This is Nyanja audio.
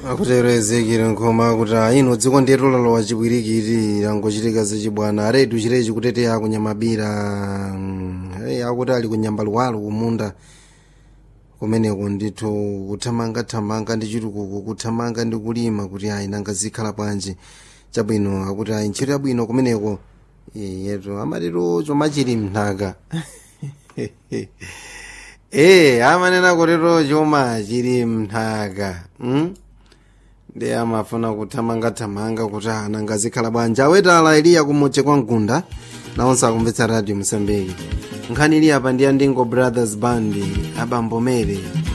akutero ezekire nkhoma akuti ino dziko ndiyetu lalowa chipwirikiti angochitika zachibwana aredu chirechi kuteteya kunyamabira mm, hey, akuti ali kunyamba luwalo kumunda kumeneko ndithu kuthamangathamanga ndi chitukuko kuthamanga ndi kulima kuti ayi nanga zikhala bwanji chabwino akuti ayi ntchito yabwino kumeneko Eh, yetu amatitu choma chili mnthaka ee amanena kutito choma chili mnthaka mm? ndi amafuna kuthamangathamanga kuti ananga zikhala bwanji awetala iliya kumutche kwa mgunda nawonse akumvetsa radio msambiki nkhani ili apa ndi andingo brothers band abambomere